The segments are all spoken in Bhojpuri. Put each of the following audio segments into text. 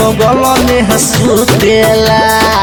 बगल में सुतेला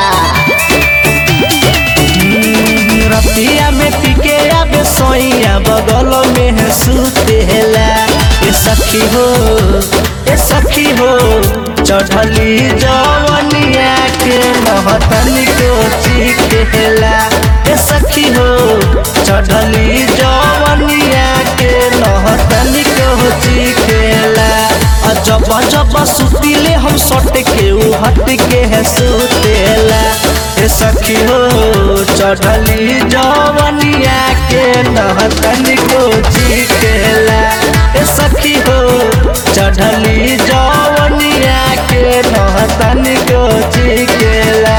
हम्म, रतिया में पीके आबे सोइया बगल में सुतेला ए सखी हो ए सखी हो चढ़ली जवनिया के महतन को चिखेला ए सखी हो चढ़ली जवनिया के महतन को चिखेला आ जब जब सुतिले हम सट के उ हट के है सुतेला ए सखी हो चढ़ली जवनिया के नहतन को चिखेला ए सखी हो चढ़ली जवनिया के नहतन को चिखेला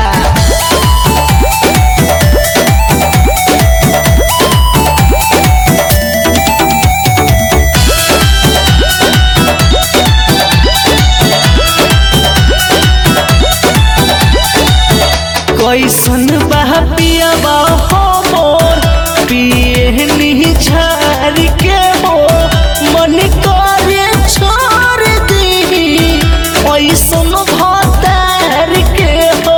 कैसन बह पियाबा हो मोर पिए नी झार के हो मन करे छोड़ दी ऐसन भतार के हो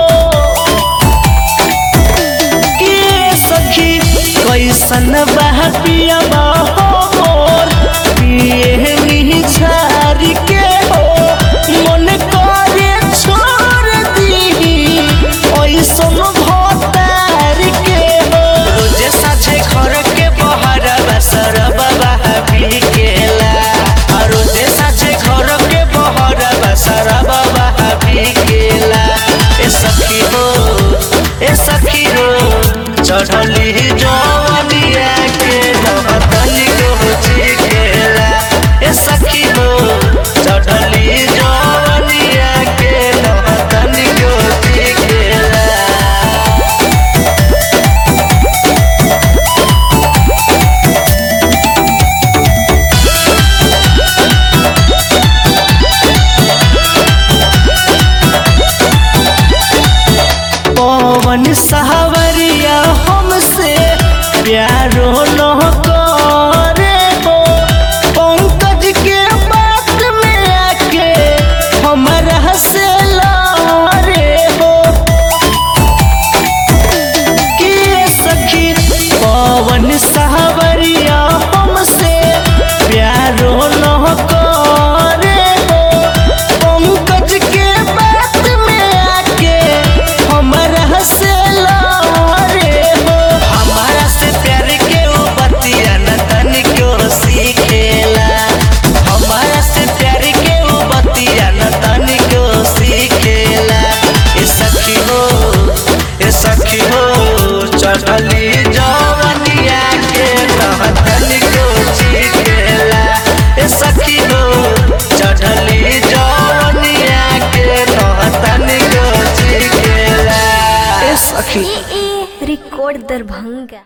के सखी कैसन बह पियाबा हो मोर पिए नी झार के हो मन करे छोड़ दी ऐसन भतार के हो रोजे साझे घर के बहर बसर बाबा बिकेला आ रोजे साझे घर के बहर बसर बाबा बिकेला ए सखी हो ए सखी हो चढ़ली जवनिया के नहतन को चिकेला ए सखी हो चढ़ली जवनिया के नहतन को चिकेला पवन सहवरिया हमसे प्यारो न करे हो पंकज के बात में आके हमरा से लारे हो के सखी पवन सहवरिया हमसे प्यारो न करे हो पंकज के बात में आके हमरा से लारे हो हमारा से प्यार के वो बतिया न तन क्यों सीखेला हमारा से प्यार के वो बतिया न तन क्यों सीखेला ए सखी हो ए सखी हो चढ़ली जवनिया के नहतन को चिखेला ए सखी हो चढ़ली जवनिया के नहतन को चिखेला ए सखी ए ए रिकॉर्ड दरभंगा